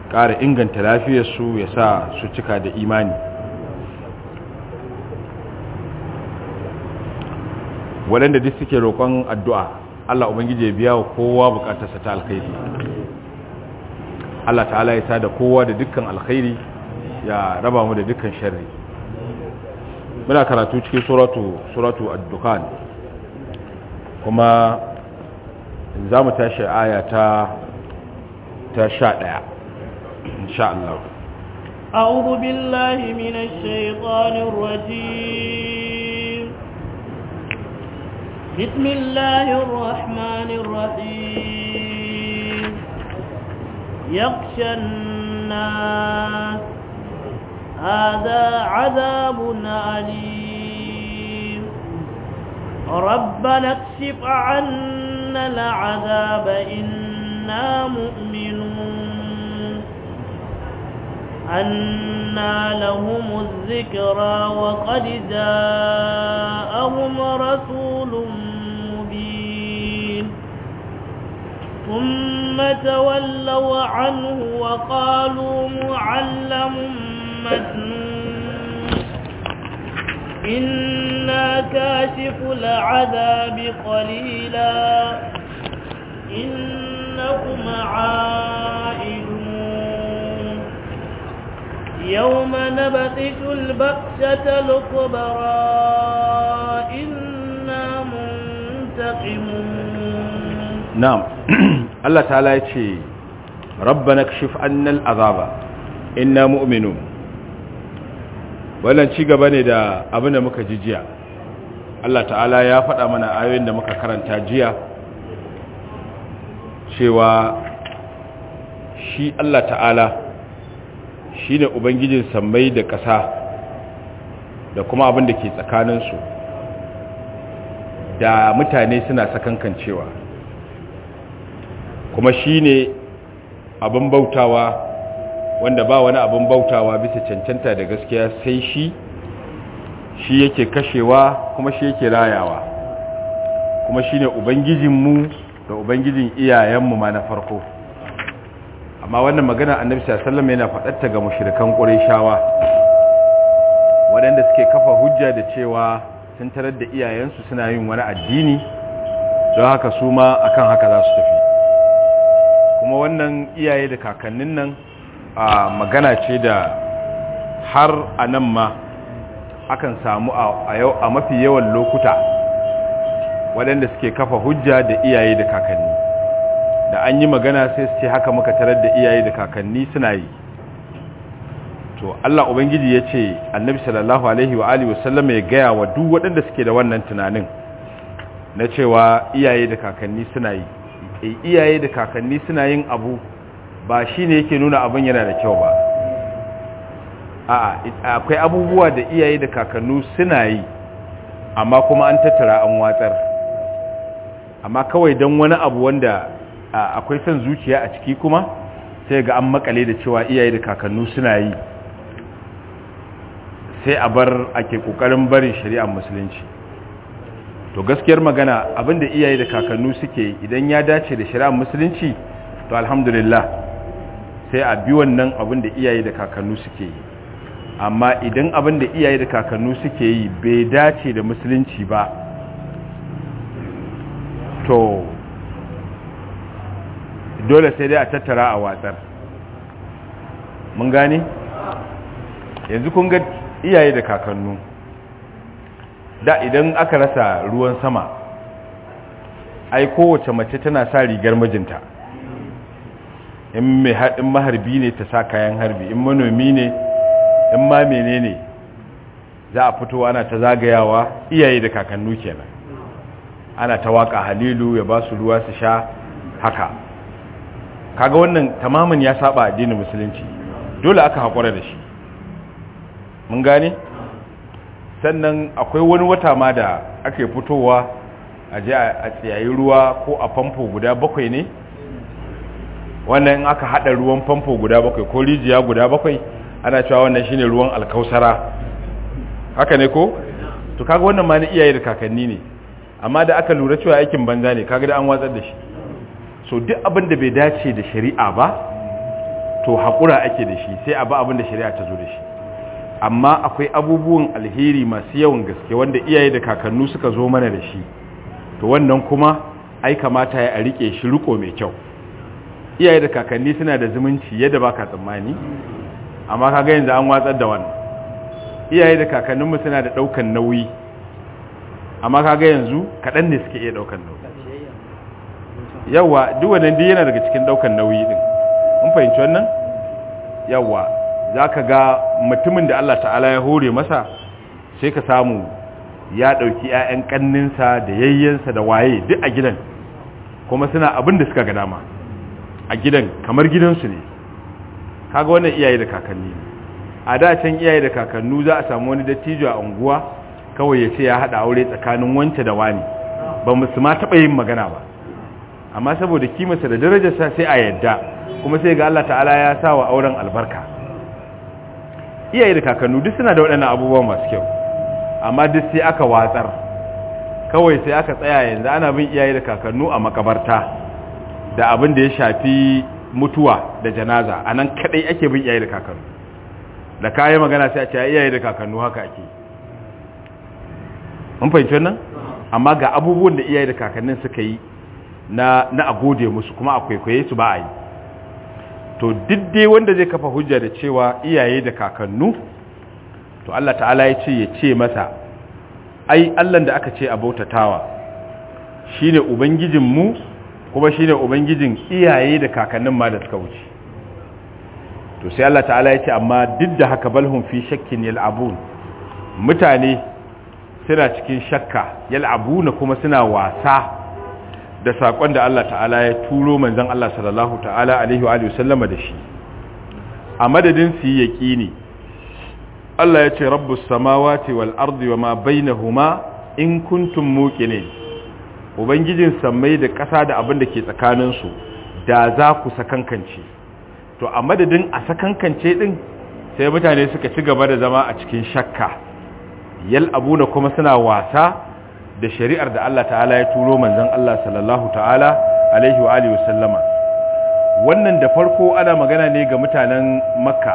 ƙara inganta lafiyarsu ya sa su cika da imani waɗanda duk suke roƙon addu'a Allah Ubangiji ya biya wa kowa buƙatarsa ta alkhairi Allah ta'ala ya tada kowa da dukkan alkhairi ya raba mu da dukkan sharri muna karatu cikin suratu suratu ad-dukan kuma za mu tashi aya ta ta 11 insha Allah أعوذ بالله من الشيطان الرجيم بسم الله الرحمن الرحيم يخشى الناس هذا عذاب أليم ربنا اكشف عنا العذاب إنا مؤمنون أنا لهم الذكرى وقد جاءهم رسول مبين ثم تولوا عنه وقالوا معلم مجنون إنا كاشف العذاب قليلا إنكم عائدون يوم نبطش البطشة الكبرى إنا منتقمون نعم الله تعالى يتشي ربنا اكشف عنا العذاب إنا مؤمنون wannan ci gaba ne da abin da muka ji jiya Allah ta'ala ya faɗa mana ayoyin da muka karanta jiya cewa shi Allah ta'ala shi ne ubangijin sammai da ƙasa da kuma abin da ke tsakaninsu da mutane suna sakankancewa kuma shi ne abin bautawa wanda ba wani abin bautawa bisa cancanta da gaskiya sai shi shi yake kashewa kuma shi yake rayawa kuma shi ne ubangijinmu da ubangijin iyayenmu ma na farko amma wannan magana annabi sallallahu yana faɗarta ga mushrikan qurayshawa waɗanda suke kafa hujja da cewa sun tarar da iyayensu suna yin wani addini don haka su ma akan haka za su tafi kuma wannan iyaye da kakannin nan a magana ce da har a nan ma akan samu a yau a mafi yawan lokuta waɗanda suke kafa hujja da iyaye da kakanni da an yi magana sai su ce haka muka tarar da iyaye da kakanni suna yi to Allah ubangiji ya ce annabi sallallahu alaihi wa alihi wasallam ya gaya wa duk waɗanda suke da wannan tunanin na cewa iyaye da kakanni suna yi e iyaye da kakanni suna yin abu ba shine yake nuna abin yana da kyau ba a'a akwai abubuwa da iyaye da kakannu suna yi amma kuma an tattara an watsar amma kawai don wani abu wanda akwai son zuciya a ciki kuma sai ga an makale da cewa iyaye da kakannu suna yi sai a bar ake kokarin barin shari'ar musulunci to gaskiyar magana abinda iyaye da kakannu suke idan ya dace da shari'ar musulunci to alhamdulillah sai a bi wannan abinda iyaye da kakannu suke yi amma idan abinda iyaye da kakannu suke yi bai dace da musulunci ba to dole sai dai a tattara a watsar mun gane yanzu kun ga iyaye da kakannu da idan aka rasa ruwan sama ai kowace mace tana sa rigar mijinta in mai haɗin maharbi ne ta sa kayan harbi in manomi ne in ma menene za a fito ana ta zagayawa iyaye da kakannu kenan ana ta waka halilu ya ba su ruwa su sha haka kaga wannan tamamin ya saba addinin musulunci dole aka haƙura da shi mun gane sannan akwai wani wata ma da ake fitowa a je a tsayayi ruwa ko a famfo guda bakwai ne wannan in aka hada ruwan famfo guda bakwai ko rijiya guda bakwai ana cewa wannan shine ruwan alkausara haka ne ko to kaga wannan ma ni iyaye da kakanni ne amma da aka lura cewa aikin banza ne kaga da an watsar da shi so duk abin da bai dace da shari'a ba to haƙura ake da shi sai abu abin da shari'a ta zo da shi amma akwai abubuwan alheri masu yawan gaske wanda iyaye da kakannu suka zo mana da shi to wannan kuma ai kamata ya a rike shi riko mai kyau iyaye da kakanni suna da zumunci yadda baka tsammani amma kaga yanzu an watsar da wannan iyaye da kakanninmu suna da daukan nauyi amma kaga yanzu kaɗan ne suke iya daukan nauyi yawa duk wannan duk yana daga cikin daukan nauyi din mun fahimci wannan yawa zaka ga mutumin da Allah ta'ala ya hore masa sai ka samu ya dauki ƴaƴan kanninsa da yayyensa da waye duk a gidan kuma suna abin da suka ga dama a gidan kamar gidansu ne kaga wannan iyaye da kakanni a da can iyaye da kakannu za a samu wani dattijo a unguwa kawai ya ce ya haɗa aure tsakanin wance da wani ba musu ma taɓa yin magana ba amma saboda kimarsa da darajarsa sai a yadda kuma sai ga Allah ta'ala ya sa wa auren albarka iyaye da kakannu duk suna da waɗannan abubuwan masu kyau amma duk sai aka watsar kawai sai aka tsaya yanzu ana bin iyaye da kakannu a makabarta da abin da ya shafi mutuwa da janaza a nan kaɗai ake bin iyaye da kakannu da kayan magana sai a ce iyaye da kakannu haka ake mun fahimci wannan amma ga abubuwan da iyaye da kakannin suka yi na na a gode musu kuma a kwaikwaye su ba a yi to duk dai wanda zai kafa hujja da cewa iyaye da kakannu to Allah ta'ala ya ce ya ce masa ai Allah da aka ce a bautatawa shine ubangijin mu kuma shine ubangijin iyaye da kakannin ma da suka wuce to sai Allah ta'ala ya ce amma duk da haka balhum fi shakkin yal'abun mutane suna cikin shakka yal'abuna kuma suna wasa da sakon da Allah ta'ala ya turo manzon Allah sallallahu ta'ala alaihi wa alihi wasallama da shi a madadin su yi yaqini Allah ya ce rabbus samawati wal ardi wama bainahuma in kuntum muqinin ubangijin sammai da ƙasa da abin da ke tsakanin su da za ku sakankance to a madadin a sakankance din sai mutane suka ci gaba da zama a cikin shakka yal abuna kuma suna wasa da shari'ar da Allah ta'ala ya turo manzon Allah sallallahu ta'ala alaihi wa alihi wasallama wannan da farko ana magana ne ga mutanen makka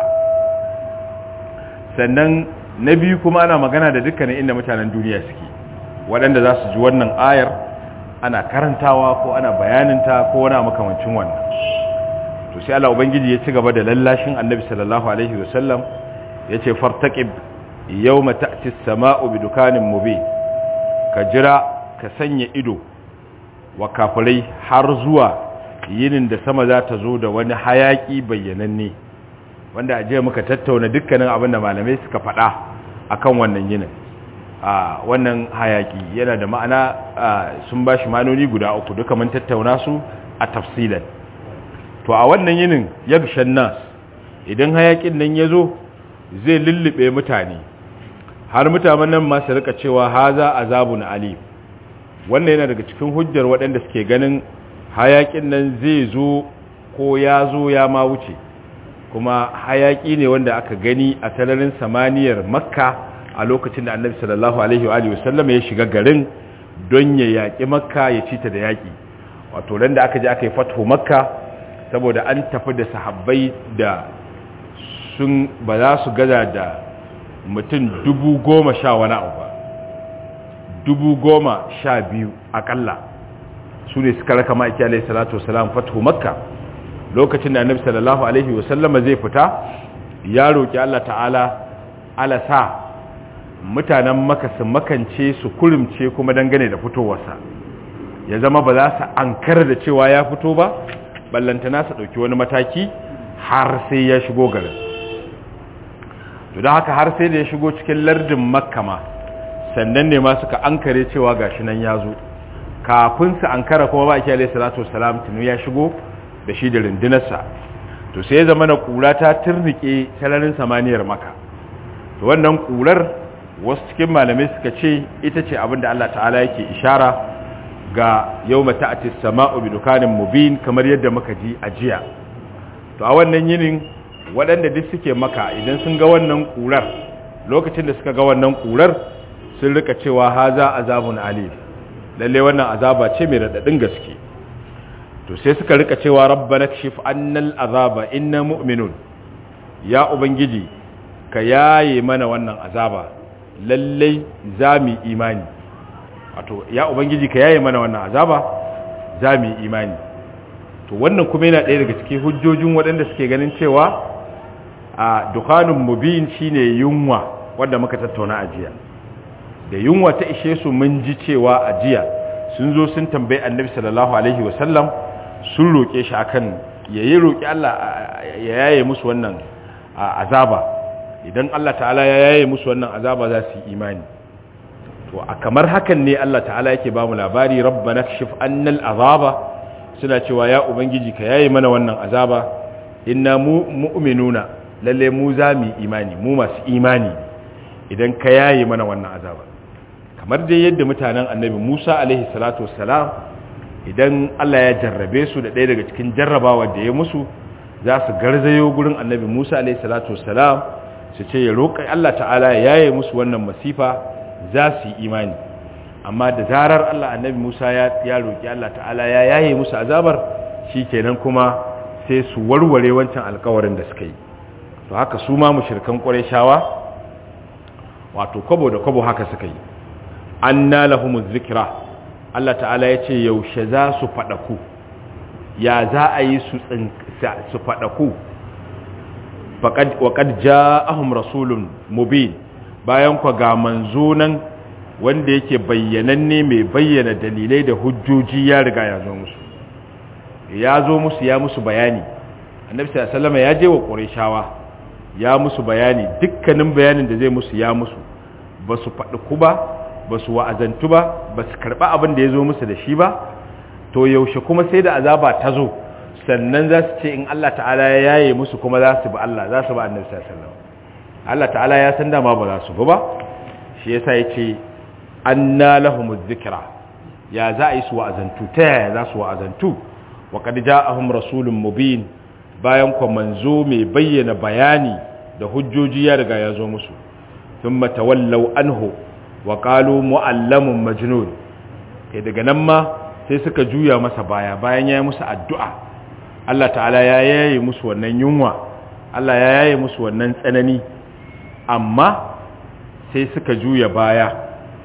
sannan na biyu kuma ana magana da dukkanin inda mutanen duniya suke waɗanda za su ji wannan ayar ana karantawa ko ana bayaninta ko wani makamancin wannan to sai Allah ubangiji ya ci gaba da lallashin annabi sallallahu alaihi wasallam yace fartaqib yawma ta'ti as-sama'u bidukanin mubin ka jira ka sanya ido wa kafirai har zuwa yinin da sama za ta zo da wani hayaki bayyananne wanda a jiya muka tattauna dukkanin abin da malamai suka faɗa akan wannan yinin a wannan hayaki yana da ma'ana sun ba shi manoni guda uku duka mun tattauna su a tafsilan to a wannan yinin yagshan nas idan hayakin nan ya zo zai lullube mutane har mutanen nan ma su rika cewa haza azabun alim wannan yana daga cikin hujjar waɗanda suke ganin hayakin nan zai zo ko ya zo ya ma wuce kuma hayaki ne wanda aka gani a sararin samaniyar makka a lokacin da annabi sallallahu alaihi wa alihi wasallam ya shiga garin don ya yaƙi makka ya ci ta da yaƙi wato ran da aka je aka yi fathu makka saboda an tafi da sahabbai da sun ba za su gaza da mutum dubu goma sha wani abu ba dubu goma sha biyu akalla su ne suka raka ma'aiki alaihi salatu wasalam fatu makka lokacin da annabi sallallahu alaihi wasallama zai fita ya roƙi Allah ta'ala ala sa mutanen maka su makance su kurumce kuma dangane da fitowarsa ya zama ba za su ankara da cewa ya fito ba ballantana su ɗauki wani mataki har sai ya shigo garin to don haka har sai da ya shigo cikin lardin makka ma sannan ne ma suka ankare cewa gashi nan ya zo kafin su ankara kuma ba ake alaihi salatu wasalam tunu ya shigo da shi da rundunarsa to sai ya zama na kura ta turnike sararin samaniyar maka to wannan kurar wasu cikin malamai suka ce ita ce abin da Allah ta'ala yake ishara ga yau mata a sama'u bi dukanin mubin kamar yadda muka ji a jiya to a wannan yinin waɗanda duk suke maka idan sun ga wannan ƙurar lokacin da suka ga wannan ƙurar sun rika cewa haza azabun alim lalle wannan azaba ce mai raɗaɗin gaske to sai suka rika cewa rabbana kashif annal azaba inna mu'minun ya ubangiji ka yaye mana wannan azaba lallai zami imani wato ya ubangiji ka yaye mana wannan azaba zami imani to wannan kuma yana ɗaya daga cikin hujjojin waɗanda suke ganin cewa a dukhanun mubin shine yunwa wanda muka tattauna a jiya da yunwa ta ishe su mun ji cewa a jiya sun zo sun tambayi annabi sallallahu alaihi wasallam sun roƙe shi akan yayi roƙi Allah ya yaye musu wannan azaba idan Allah ta'ala ya yaye musu wannan azaba za su yi imani to a kamar hakan ne Allah ta'ala yake ba mu labari rabbana kashif annal azaba suna cewa ya ubangiji ka yaye mana wannan azaba inna mu mu'minuna lalle mu za mu imani mu masu imani idan ka yaye mana wannan azaba kamar dai yadda mutanen annabi Musa alaihi salatu wassalam idan Allah ya jarrabe su da ɗaya daga cikin jarrabawa da ya musu za su garzayo gurin annabi Musa alaihi salatu wassalam su ce ya roƙa Allah ta'ala ya yaye musu wannan masifa za su yi imani amma da zarar Allah annabi Musa ya ya roƙi Allah ta'ala ya yaye musu azabar shikenan kuma sai su warware wancan alƙawarin da suka yi to haka su ma mushrikan Qurayshawa wato kwabo da kwabo haka suka yi anna lahumuz zikra Allah ta'ala ya ce yaushe za su faɗaku ya za a yi su faɗaku waƙad ja'ahum rasulun mubin bayan kwa ga manzo nan wanda yake bayyananne mai bayyana dalilai da hujjoji ya riga ya zo musu ya zo musu ya musu bayani annabi sallallahu ya je wa qurayshawa ya musu bayani dukkanin bayanin da zai musu ya musu ba su faɗi ku ba ba su wa'azantu ba ba su karɓa abin da ya zo musu da shi ba to yaushe kuma sai da azaba ta zo sannan za su ce in Allah ta'ala ya yaye musu kuma za su bi Allah za su ba annabi sallallahu alaihi wasallam Allah ta'ala ya san dama ba za su bi ba shi yasa yace anna lahumuz zikra ya za a yi su wa'azantu ta yaya za su wa'azantu wa qad ja'ahum rasulun mubin bayan kwa manzo mai bayyana bayani da hujjoji ya riga ya zo musu thumma tawallaw anhu wa qalu mu'allamun majnun kai daga nan ma sai suka juya masa baya bayan ya yi musu addu'a Allah ta'ala ya yaye musu wannan yunwa Allah ya yaye musu wannan tsanani amma sai suka juya baya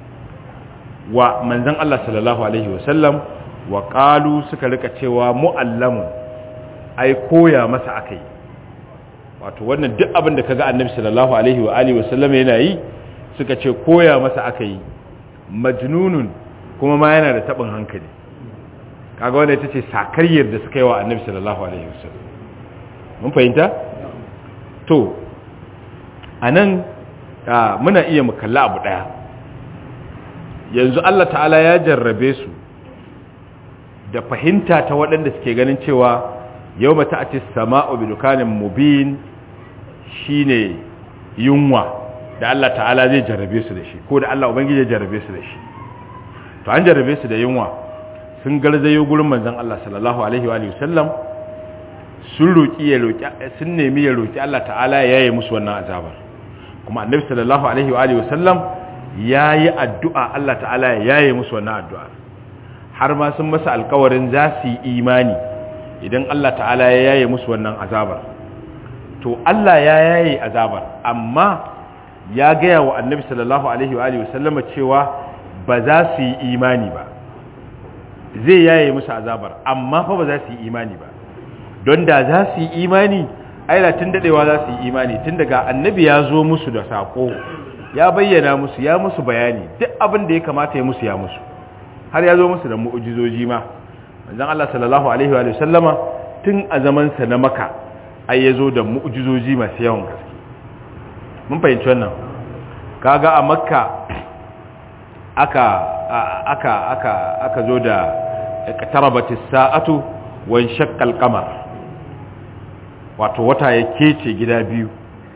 wa manzan Allah sallallahu Alaihi wasallam wa ƙalu suka rika cewa mu'allamun ai koya masa aka yi wato wannan duk abin da kaga annabi sallallahu Alaihi wa Alihi wasallam yana yi suka ce koya masa aka yi majnunun kuma ma yana da taɓin hankali kaga wanda ita ce sakaryar da suka yi wa annabi sallallahu alaihi wasallam mun fahimta to anan muna iya mu kalla abu daya yanzu Allah ta'ala ya jarrabe su da fahimta ta waɗanda suke ganin cewa yau mata a ce sama'u bi dukanin mubin shine yunwa da Allah ta'ala zai jarrabe su da shi ko da Allah ubangiji ya jarrabe su da shi to an jarrabe su da yunwa sun garzayo gurin manzon Allah sallallahu alaihi wa alihi wasallam sun roki ya roki sun nemi ya roki Allah ta'ala ya yaye musu wannan azabar kuma annabi sallallahu alaihi wa alihi wasallam yayi addu'a Allah ta'ala ya yaye musu wannan addu'a har ma sun masa alƙawarin za su yi imani idan Allah ta'ala ya yaye musu wannan azabar to Allah ya yaye azabar amma ya gaya wa annabi sallallahu alaihi wa alihi wasallama cewa ba za su yi imani ba zai yaye musu azabar amma fa ba za su yi imani ba don da za su yi imani aila tun dadewa za su yi imani tun daga annabi ya zo musu da sako ya bayyana musu ya musu bayani duk abin da ya kamata ya musu ya musu har ya zo musu da mu'ujizoji ma manzon Allah sallallahu alaihi wa sallama tun a zaman sa na maka ai ya zo da mu'ujizoji masu yawan gaske mun fahimci wannan kaga a makka aka aka aka aka zo da iqtarabatis sa'atu wa shaqqal qamar wato wata ya kece gida biyu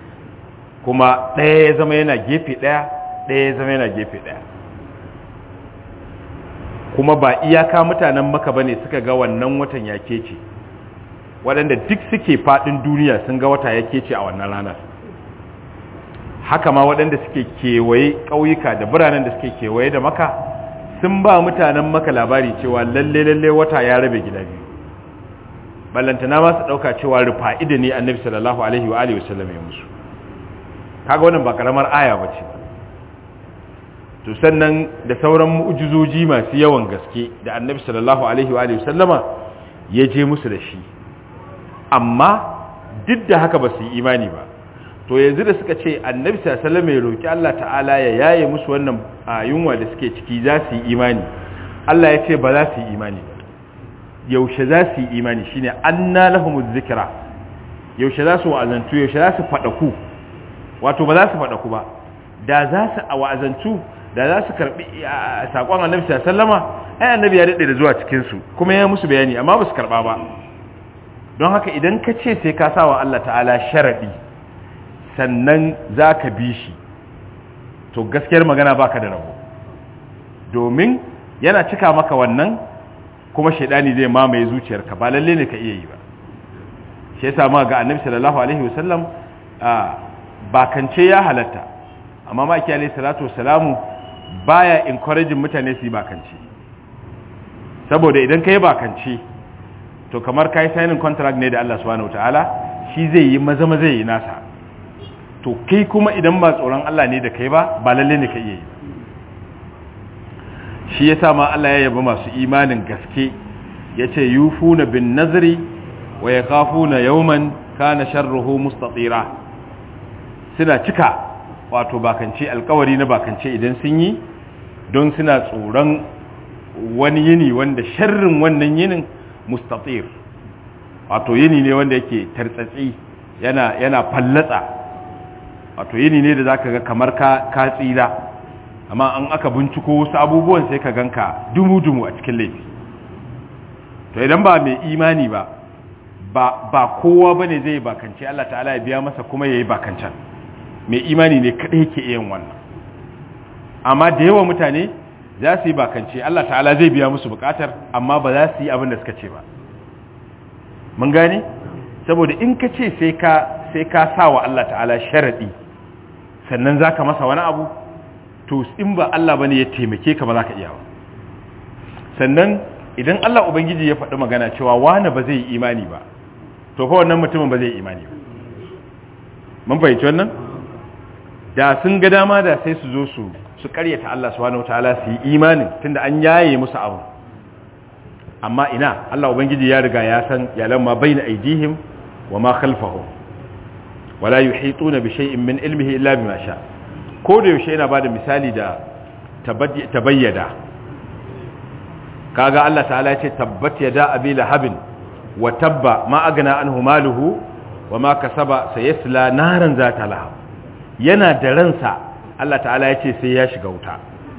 kuma ɗaya ya zama yana gefe ɗaya ɗaya ya zama yana gefe ɗaya kuma ba iyaka mutanen maka bane suka ga wannan watan ya kece waɗanda duk suke faɗin duniya sun ga wata ya kece a wannan ranar haka ma waɗanda suke kewaye ƙauyuka da biranen da suke kewaye da maka sun ba mutanen maka labari cewa lalle lalle wata ya rabe gida biyu ballantana ma su dauka cewa rufa'ida ne annabi sallallahu alaihi wa alihi wasallam ya musu kaga wannan ba karamar aya bace to sannan da sauran mu'jizoji masu yawan gaske da annabi sallallahu alaihi wa alihi wasallama ya je musu da shi amma duk da haka ba su yi imani ba to yanzu da suka ce annabi sallallahu alaihi wasallam ya roki Allah ta'ala ya yaye musu wannan yunwa da suke ciki za su yi imani Allah ya ce ba za su yi imani ba yaushe za su yi imani shine anna lahumuz zikra yaushe za su wa'azantu yaushe za su fadaku wato ba za su fadaku ba da za su wa'azantu da za su karbi sakon annabi sallama ai annabi ya dade da zuwa cikin su kuma ya musu bayani amma ba su karba ba don haka idan ka ce sai ka sa wa Allah ta'ala sharadi sannan za ka bi shi to gaskiyar magana baka da rabo domin yana cika maka wannan kuma shaidani zai mamaye zuciyarka ba lalle ne ka iya yi ba shi yasa ma ga annabi sallallahu alaihi wasallam bakance ya halatta amma ma alayhi salatu wasalamu baya encouraging mutane su yi bakance saboda idan kai bakance to kamar kai signing contract ne da Allah subhanahu wataala shi zai yi maza maza yi nasa to kai kuma idan ba tsoron Allah ne da kai ba ba lalle ne ka iya yi shi yasa ma Allah ya yaba masu imanin gaske yace yufuna bin nazri wa yakhafuna yawman kana sharruhu mustatira suna cika wato bakance alkawari na bakance idan sun yi don suna tsoron wani yini wanda sharrin wannan yinin mustatir wato yini ne wanda yake tartsatsi yana yana fallatsa wato yini ne da zaka ga kamar ka ka tsira amma an aka binciko wasu abubuwan sai ka ganka dumu-dumu a cikin laifi to idan ba mai imani ba ba ba kowa bane zai bakance Allah ta'ala ya biya masa kuma yayi bakancan mai imani ne kadai yake yin wannan amma da yawa mutane za su yi bakance Allah ta'ala zai biya musu bukatar amma ba za su yi abin da suka ce ba mun gane saboda in ka ce sai ka sai ka sa wa Allah ta'ala sharadi sannan zaka masa wani abu to in ba Allah bane ya taimake ka ba za ka iya ba sannan idan Allah ubangiji ya faɗi magana cewa wani ba zai yi imani ba to fa wannan mutumin ba zai yi imani ba mun fahimci wannan da sun ga dama da sai su zo su su karyata Allah subhanahu wataala su yi imanin tunda an yaye musu abu amma ina Allah ubangiji ya riga ya san ya lamma baina aidihim wa ma khalfahum wala yuhituna bi shay'in min ilmihi illa bima sha ko da yaushe yana bada misali da tabayyada kaga Allah ta'ala ya ce tabbat yada abi lahabin wa tabba ma agna anhu maluhu wa ma kasaba sayasla naran zata lahab yana da ransa Allah ta'ala ya ce sai ya shiga wuta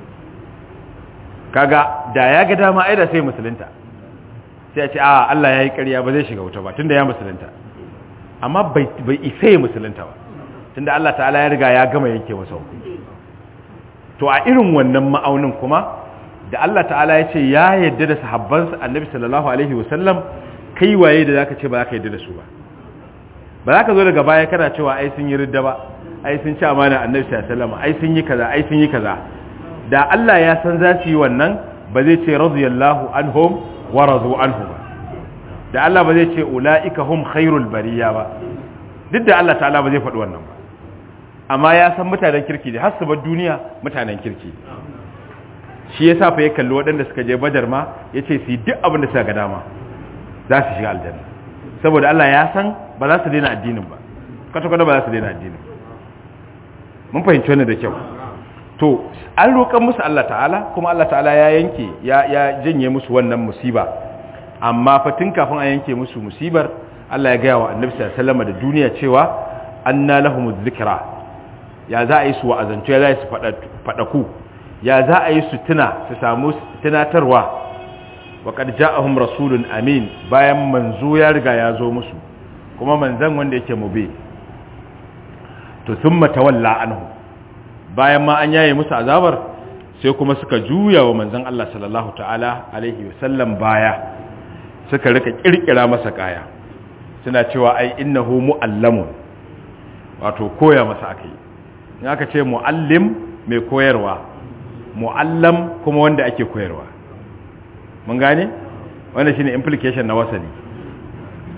kaga da ya ga dama ai da sai musulunta sai ya ce a Allah ya yi ƙarya ba zai shiga wuta ba tunda ya musulunta amma bai bai isa ya musulunta ba tunda Allah ta'ala ya riga ya gama yanke masa hukunci to a irin wannan ma'aunin kuma da Allah ta'ala ya ce ya yadda da sahabbansa annabi sallallahu alaihi wasallam kai waye da zaka ce ba zaka yadda da su ba ba za ka zo daga baya kana cewa ai sun yi ridda ba ai sun ci amana annabi sallallahu alaihi wasallam ai sun yi kaza ai sun yi kaza da Allah ya san za su yi wannan ba zai ce radiyallahu anhum wa radu anhu ba da Allah ba zai ce ulaika hum khairul bariya ba duk da Allah ta'ala ba zai faɗi wannan ba amma ya san mutanen kirki da har su bar duniya mutanen kirki shi yasa fa ya kalli waɗanda suka je badar ma yace su yi duk abin da suka ga dama za su shiga aljanna saboda Allah ya san ba za su daina addinin ba kwata-kwata ba za su daina addinin mun fahimci wannan da kyau to an roƙan musu Allah ta'ala kuma Allah ta'ala ya yanke ya ya janye musu wannan musiba amma fa tun kafin a yanke musu musibar Allah ya gaya wa Annabi sallallahu alaihi wasallam da duniya cewa anna lahumuz zikra ya za a yi su wa'azantu ya za a yi su faɗaku ya za a yi su tuna su samu tunatarwa wa qad ja'ahum rasulun amin bayan manzo ya riga ya zo musu kuma manzan wanda yake mube to thumma tawalla anhu bayan ma an yaye musu azabar sai kuma suka juya wa manzan Allah sallallahu ta'ala alaihi wasallam baya suka rika kirkira masa kaya suna cewa ai innahu muallamun wato koya masa akai in aka ce muallim mai koyarwa muallam kuma wanda ake koyarwa mun gane wanda shine implication na wasali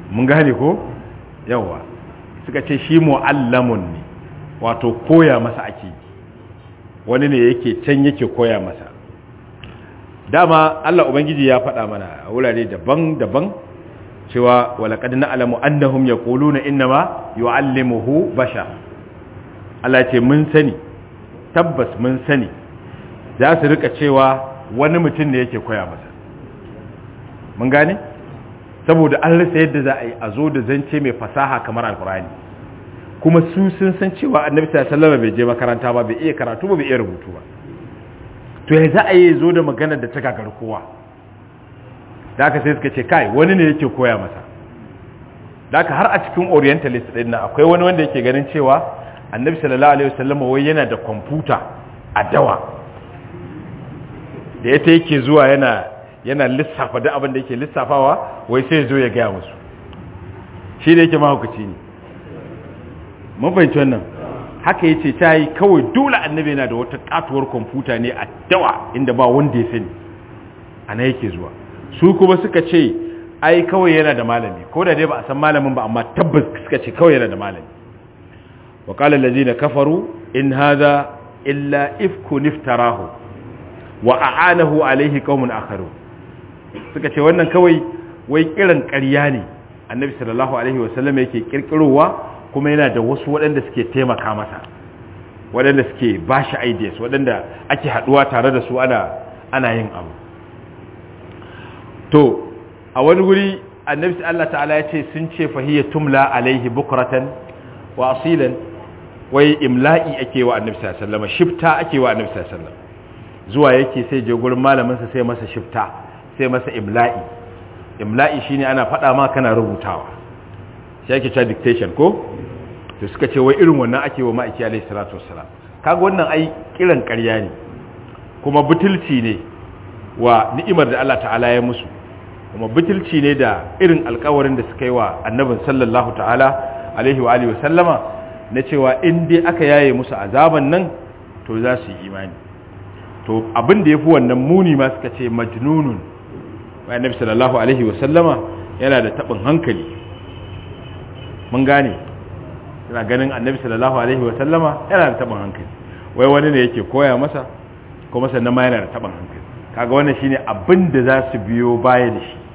mun gane ko yawa suka ce shi mu'allamun ne wato koya masa ake wani ne yake can yake koya masa dama Allah ubangiji ya faɗa mana a wurare daban-daban cewa walaqad na'lamu annahum yaquluna innama yu'allimuhu bashar Allah ce mun sani tabbas mun sani za su rika cewa wani mutum ne yake koya masa mun gane saboda an rasa yadda za a yi a zo da zance mai fasaha kamar alkurani kuma su sun san cewa annabi sallallahu bai je makaranta ba bai iya karatu ba bai iya rubutu ba to ya za a yi zo da maganar da ta gagar kowa da aka sai suka ce kai wani ne yake koya masa da aka har a cikin orientalist din nan akwai wani wanda yake ganin cewa annabi sallallahu alaihi wasallam wai yana da kwamfuta a dawa da ita yake zuwa yana yana lissafa da abin da yake lissafawa wai sai zo ya gaya musu shi da yake mahaukaci ne mun fahimci wannan haka yace ta yi kawai dole annabi yana da wata katuwar kwamfuta ne a dawa inda ba wanda ya sani ana yake zuwa su kuma suka ce ai kawai yana da malami ko da dai ba a san malamin ba amma tabbas suka ce kawai yana da malami wa qala allazina kafaru in hadha illa ifkun iftarahu wa a'anahu alaihi qaumun akharu suka ce wannan kawai wai kiran ƙarya ne annabi sallallahu alaihi wasallam yake kirkirowa kuma yana da wasu waɗanda suke taimaka masa waɗanda suke ba shi ideas waɗanda ake haɗuwa tare da su ana ana yin abu to a wani guri annabi Allah ta'ala ya ce sun ce fahiyya tumla alaihi bukratan wa asilan wai imla'i ake wa annabi sallallahu alaihi wasallam shifta ake wa annabi sallallahu alaihi wasallam zuwa yake sai je gurin malamin sa sai masa shifta sai masa imla'i imla'i shine ana faɗa ma kana rubutawa shi ake cewa dictation ko to suka ce wai irin wannan ake wa ma'aiki alaihi salatu wassalam kaga wannan ai kiran ƙarya ne kuma butulci ne wa ni'imar da Allah ta'ala ya musu kuma butulci ne da irin alƙawarin da suka yi wa annabin sallallahu ta'ala alaihi wa alihi wasallama na cewa in dai aka yaye musu azaban nan to za su yi imani to abin da yafi wannan muni ma suka ce majnunun wa annabi sallallahu alaihi wasallama yana da tabin hankali mun gane yana ganin annabi sallallahu alaihi wasallama yana da tabin hankali wai wani ne yake koya masa kuma sannan ma yana da tabin hankali kaga wannan shine abin da za su biyo baya da shi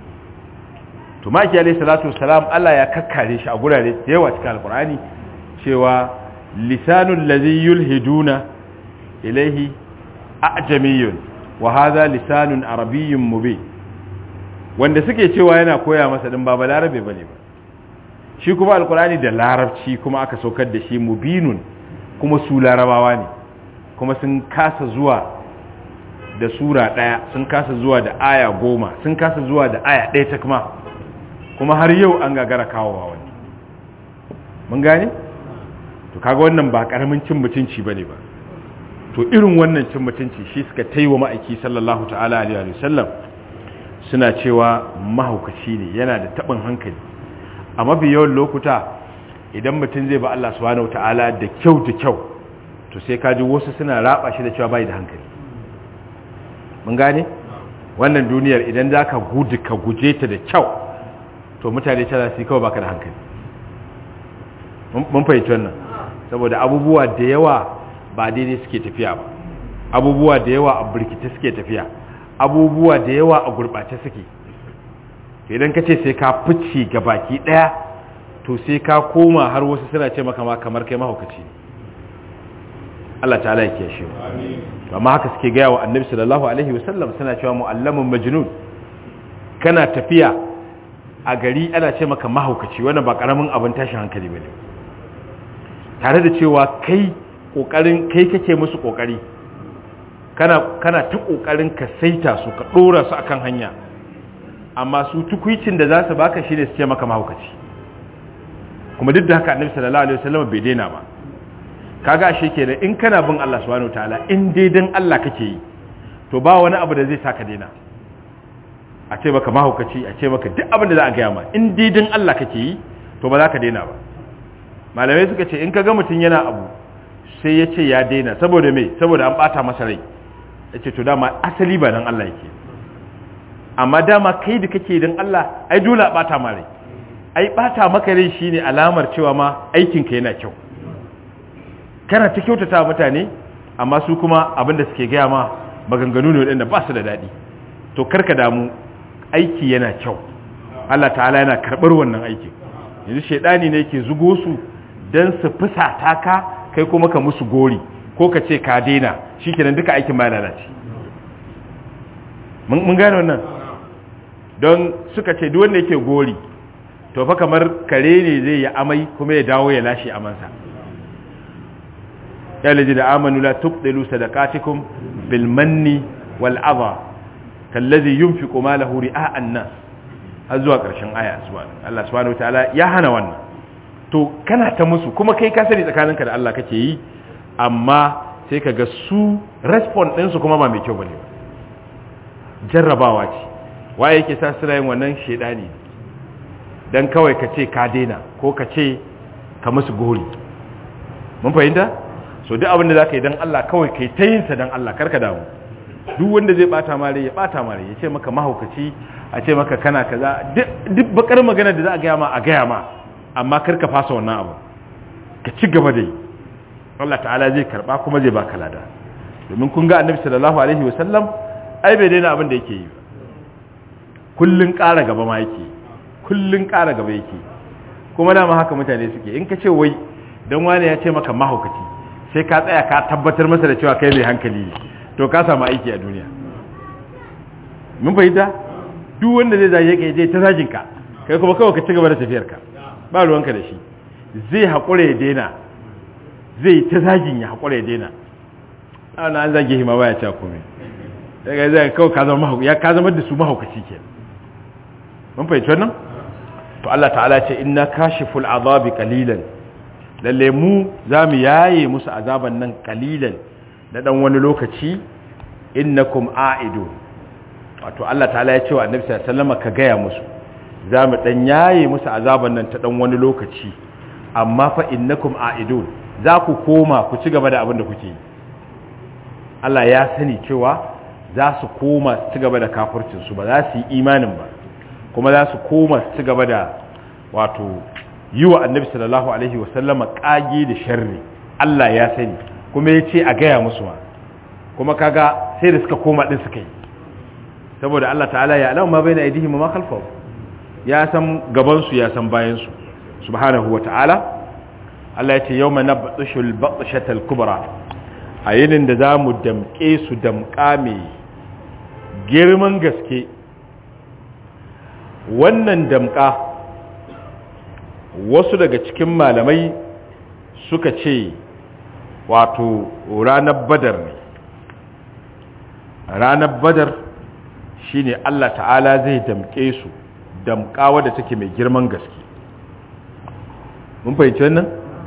to maki alaihi salatu wassalam Allah ya kakkare shi a gurare da yawa cikin alqur'ani cewa lisanul ladhi yulhiduna ilayhi a'jamiyyun wa hadha lisanun arabiyyun mubin wanda suke cewa yana koya masa din ba balarabe bane ba shi kuma alqur'ani da larabci kuma aka saukar da shi mubinun kuma su larabawa ne kuma sun kasa zuwa da sura ɗaya sun kasa zuwa da aya goma sun kasa zuwa da aya ɗaya ta kuma kuma har yau an gagara kawowa wani mun gane? to kaga wannan ba ƙaramin cin mutunci ba ne ba to irin wannan cin mutunci shi suka taiwa ma'aiki sallallahu ta'ala alaihi wasallam suna cewa mahaukaci ne yana da taɓin hankali a mafi yawan lokuta idan mutum zai ba Allah subhanahu ta'ala da kyau da kyau to sai kaji wasu suna raba shi da cewa bai da hankali mun gane wannan duniyar idan za ka gudu ka guje ta da kyau to mutane ta za su yi kawai baka da hankali mun fahimci wannan saboda abubuwa da yawa ba daidai suke tafiya ba abubuwa da yawa a birkita suke tafiya abubuwa da yawa a gurɓace suke idan ka ce sai ka fice ga baki ɗaya to sai ka koma har wasu suna ce maka ma kamar kai mahaukaci ne Allah ta'ala ya kiyashe mu amma haka suke gaya wa annabi sallallahu alaihi wasallam suna cewa mu'allamun majnun kana tafiya a gari ana ce maka mahaukaci wannan ba karamin abin tashin hankali bane tare da cewa kai kokarin kai kake musu kokari kana kana ta kokarin ka saita su ka dora su akan hanya amma su tukuicin da za su baka shine su ce maka mahaukaci kuma duk da haka annabi sallallahu alaihi wasallam bai daina ba kaga ashe kenan in kana bin Allah subhanahu wataala in dai dan Allah kake yi to ba wani abu da zai saka daina a ce maka mahaukaci a ce maka duk abin da za a gaya ma in dai dan Allah kake yi to ba za ka daina ba malamai suka ce in kaga mutum yana abu sai ya ce ya daina saboda me saboda an bata masa rai ya ce to dama asali ba dan Allah yake amma dama kai da kake dan Allah ai dole a bata ma rai ai bata maka rai shine alamar cewa ma aikinka yana kyau kana ta kyautata mutane amma su kuma abinda suke gaya ma maganganu ne waɗanda ba su da daɗi to karka damu aiki yana kyau Allah ta'ala yana karɓar wannan aikin yanzu shaidani ne yake zugo su don su fusata ka kai kuma ka musu gori ko ka ce ka daina shikenan duka aikin ma lalace mun gane wannan don suka ce duk wanda yake gori to fa kamar kare ne zai yi amai kuma ya dawo ya lashe amansa ya laji da amanu la tubdilu sadaqatikum bil manni wal adha kallazi yunfiqu malahu ri'a an-nas har zuwa ƙarshen aya Allah subhanahu wataala ya hana wannan to kana ta musu kuma kai ka sani tsakaninka da Allah kake yi amma sai ka ga su response ɗinsu kuma ba mai kyau bane jarrabawa ce waye yake sa suna yin wannan shedani dan kawai ka ce ka daina ko ka ce ka musu gori mun fahimta so duk abin da zaka yi dan Allah kawai kai ta yin sa dan Allah karka damu duk wanda zai bata mare ya bata mare ya ce maka mahaukaci a ce maka kana kaza duk bakar magana da za a gaya ma a gaya ma amma karka fasa wannan abu ka ci gaba da yi Allah ta'ala zai karba kuma zai baka lada domin kun ga annabi sallallahu alaihi wasallam ai bai daina abin da yake yi kullun ƙara gaba ma yake kullun ƙara gaba yake kuma dama haka mutane suke in ka ce wai dan wani ya ce maka mahaukaci sai ka tsaya ka tabbatar masa da cewa kai mai hankali ne to ka samu aiki a duniya mun fahimta duk wanda zai zage ka je ta zagin ka kai kuma kawai ka ci gaba da tafiyar ka ba ruwanka da shi zai haƙura ya daina zai ta zagin ya haƙura ya daina ana an zage hima baya cewa komai daga zai kawai ka zama ya ka zama da su mahaukaci ke mun fahimci wannan to Allah ta'ala ce inna kashiful azabi qalilan lalle mu zamu yaye musu azaban nan qalilan na dan wani lokaci innakum a'idu wato Allah ta'ala ya ce wa annabi sallallahu alaihi wasallam ka gaya musu zamu dan yaye musu azaban nan ta dan wani lokaci amma fa innakum a'idun za ku koma ku ci gaba da abin da kuke yi Allah ya sani cewa za su koma su ci gaba da kafircin su ba za su yi imanin ba kuma za su koma su ci gaba da wato yi wa annabi sallallahu alaihi wasallama kage da sharri Allah ya sani kuma ya ce a gaya musu ma kuma kaga sai da suka koma din suka yi saboda Allah ta'ala ya alamu ma baina aidihim ma khalfahu ya san gaban su ya san bayan su subhanahu wa ta'ala Allah ya ce yawma nabtshul batshatal kubra a yinin da zamu damke su damka mai girman gaske wannan damka wasu daga cikin malamai suka ce wato ranar badar ne ranar badar shine Allah ta'ala zai damke su damka wadda take mai girman gaske mun fahimci wannan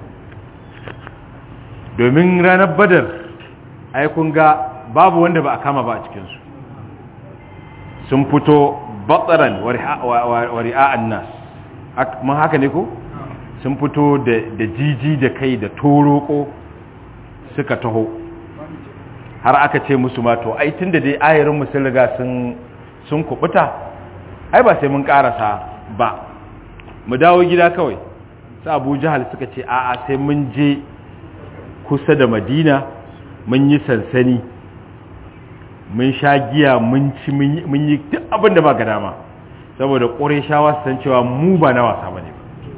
domin ranar badar ai kun ga babu wanda ba a kama ba a cikinsu sun fito batsaran wari'a'an nas mun haka ne ko sun fito da jiji da kai da toroko suka taho har aka ce musu ma to ai tun da dai ayarin sun riga sun kubuta ai ba sai mun karasa ba mu dawo gida kawai su abu jihar suka ce a'a sai mun je kusa da madina mun yi sansani mun sha giya mun ci mun yi duk abin da ba ga dama saboda shawa su san cewa mu ba na wasa ba ne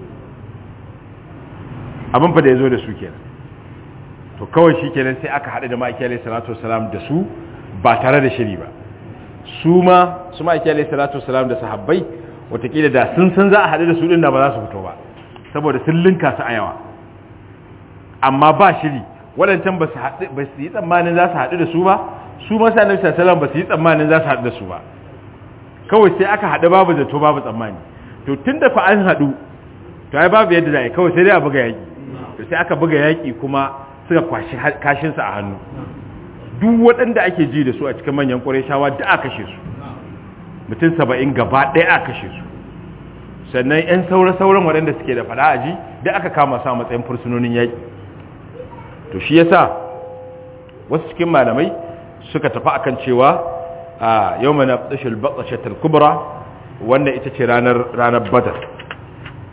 abin fa da ya zo da su kenan to kawai shi kenan sai aka haɗu da ma'aiki alaihi salatu wasalam da su ba tare da shiri ba su ma su ma'aiki alaihi salatu wasalam da sahabbai watakila da sun san za a haɗu da su ɗin da ba za su fito ba saboda sun linka su a yawa amma ba shiri waɗancan ba su yi tsammanin za su haɗu da su ba su masu annabi sallallahu ba su yi tsammanin za su haɗu da su ba kawai sai aka haɗu babu zato babu tsammani to tun da fa an haɗu to ai babu yadda za a yi kawai sai dai a buga yaƙi to sai aka buga yaƙi kuma suka kwashi kashinsa a hannu duk waɗanda ake ji da su a cikin manyan ƙwarai da aka kashe su mutum saba'in gaba ɗaya aka kashe su sannan 'yan saura-sauran waɗanda suke da fada aji da aka kama sa matsayin fursunonin yaƙi to shi yasa wasu cikin malamai suka tafi akan cewa a yau mana tsashil batsashatar kubra wanda ita ce ranar ranar badar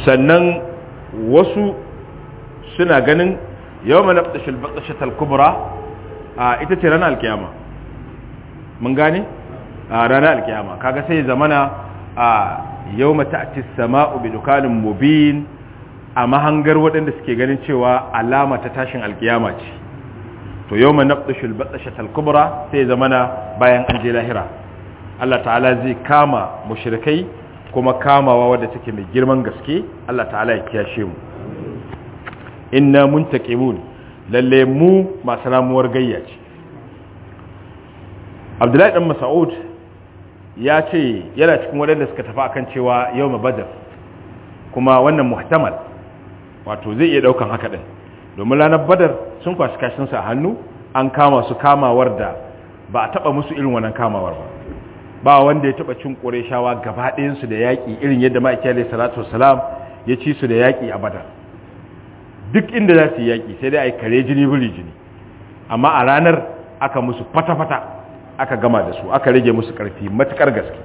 sannan wasu suna ganin yawma nabtashil baqashatal kubra a ita ce ranar alkiyama mun gane a ranar alkiyama kaga sai zamana a yawma ta'ti as-sama'u bi dukanin mubin a mahangar waɗanda suke ganin cewa alama ta tashin alkiyama ce to yawma nabtashil baqashatal kubra sai zamana bayan an je lahira Allah ta'ala zai kama mushrikai kuma kamawa wadda take mai girman gaske Allah ta'ala ya kiyashe mu inna muntaqimun lalle mu masu ramuwar gayya ce Abdullahi dan Mas'ud ya ce yana cikin waɗanda suka tafi akan cewa yawma badar kuma wannan muhtamal wato zai iya daukan haka din domin ranar badar sun kwashi kashin sa hannu an kama su kamawar da ba a taba musu irin wannan kamawar ba ba wanda ya taba cin ƙureshawa gaba ɗayansu da yaƙi irin yadda ma'aiki alaihi salatu wasalam ya ci su da yaƙi a badar duk inda za su yi yaƙi sai dai a yi kare jini biri jini amma a ranar aka musu fata-fata aka gama da su aka rage musu ƙarfi matuƙar gaske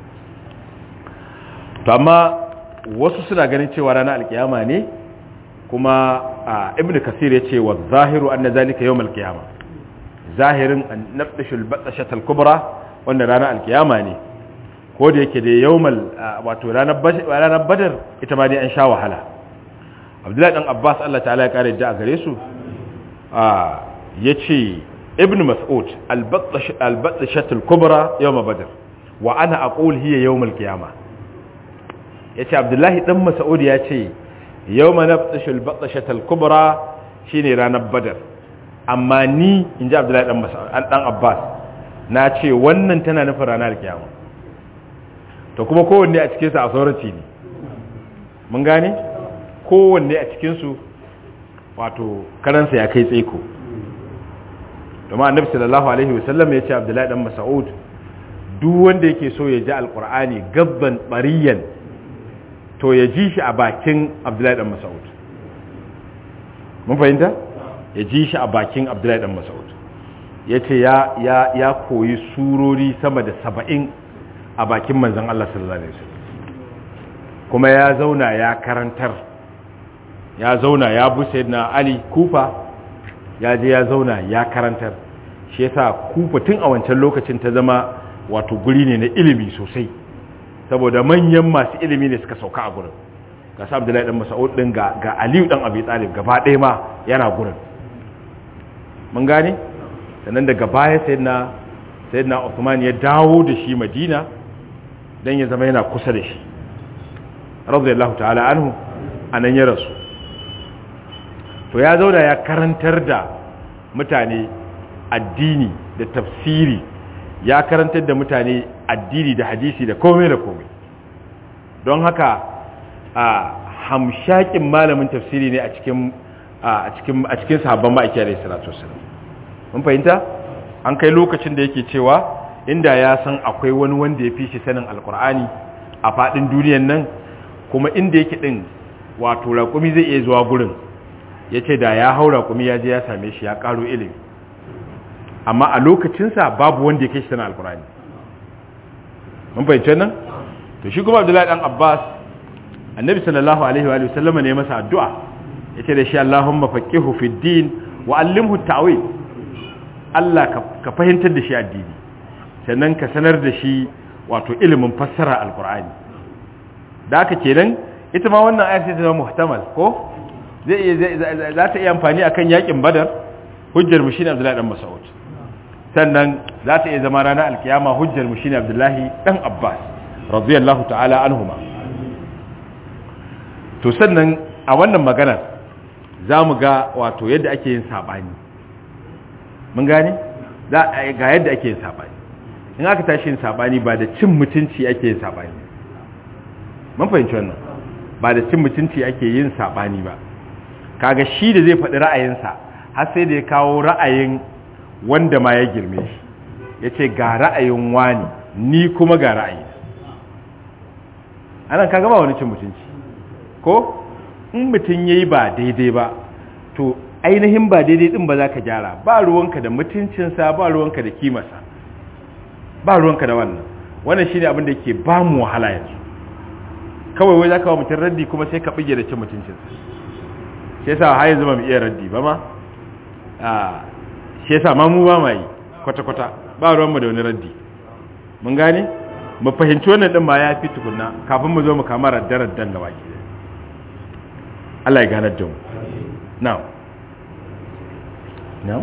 to amma wasu suna ganin cewa ranar alkiyama ne kuma a ibn kasir ya ce wa zahiru an na zalika yau malkiyama zahirin an nafdashul batsashatal kubra wanda ranar alkiyama ne ko da yake da yawmal wato ranar badar ita ma dai an sha wahala abdullahi dan abbas Allah ta'ala ya kare da a gare su ya ce ibn mas'ud albatsashatul kubra yawma badar wa ana aqul hiya yawmal qiyama yace abdullahi dan mas'ud ya ce yawma nabtashul batsashatul kubra shine ranar badar amma ni inji abdullahi dan mas'ud dan abbas na ce wannan tana nufin ranar kiyama to kuma kowanne a cikinsu a sauraci ne mun gane kowanne a cikinsu wato karansa ya kai tsaiko domin annabi sallallahu alaihi wasallam ya ce abdullahi dan mas'ud duk wanda yake so ya ji alkur'ani gabban bariyan to ya ji shi a bakin abdullahi dan mas'ud mun fahimta ya ji shi a bakin abdullahi dan mas'ud ya ce ya koyi surori sama da saba'in a bakin manzan Allah sallallahu Alaihi wasallam kuma ya zauna ya karantar ya zauna ya busa na Ali kufa ya je ya zauna ya karantar shi yasa kufa tun a wancan lokacin ta zama wato guri ne na ilimi sosai saboda manyan masu ilimi ne suka sauka a gurin ga sa Abdullahi dan Mas'ud din ga ga Aliyu dan Abi Talib gaba ɗaya ma yana gurin mun gane sannan daga baya sayyidina sayyidina Uthman ya dawo da shi Madina dan ya zama yana kusa da shi radiyallahu ta'ala anhu anan ya rasu to ya zauna ya karantar da mutane addini da tafsiri ya karantar da mutane addini da hadisi da komai da komai don haka a hamshakin malamin tafsiri ne a cikin a cikin a cikin sahabban ma'aiki alayhi salatu wassalam mun fahimta an kai lokacin da yake cewa inda ya san akwai wani wanda ya fi shi sanin alkur'ani a fadin duniyan nan kuma inda yake din wato raƙumi zai iya zuwa gurin ya ce da ya hau raƙumi ya je ya same shi ya ƙaro ilimi amma a lokacinsa babu wanda ya kai shi sanin alkur'ani mun fahimci nan to shi kuma abdullahi dan abbas annabi sallallahu alaihi wa sallama ne masa addu'a yace da shi allahumma faqihu fid din wa allimhu ta'wil Allah ka fahimtar da shi addini sannan ka sanar da shi wato ilimin fassara alkur'ani da haka kenan ita ma wannan ayat ta zama muhtamal ko zai iya za ta iya amfani akan yakin badar hujjar mu shine abdullahi dan mas'ud sannan za ta iya zama ranar alkiyama hujjar mu shine abdullahi dan abbas radiyallahu ta'ala anhuma to sannan a wannan maganar za mu ga wato yadda ake yin sabani mun gane ga yadda ake yin sabani in aka tashi yin sabani ba da cin mutunci ake yin sabani mun fahimci wannan ba da cin mutunci ake yin sabani ba kaga shi da zai faɗi ra'ayinsa har sai da ya kawo ra'ayin wanda ma ya girme shi ya ce ga ra'ayin wani ni kuma ga ra'ayi anan kaga ba wani cin mutunci ko in mutum ya yi ba daidai ba to ainihin ba daidai din ba za ka gyara ba ruwanka da mutuncinsa ba ruwanka da kimarsa ba ruwanka da wannan wannan shi ne abinda ke ba mu wahala yanzu kawai wai zaka wa mutum raddi kuma sai ka bige da cin mutuncinsa shi yasa har yanzu ba mu iya raddi ba ma a shi yasa ma mu ba ma yi kwata kwata ba ruwan mu da wani raddi mun gane mu fahimci wannan din ma ya fi tukunna kafin mu zo mu kama raddarar dan gaba ki Allah ya ganar da mu na'am na'am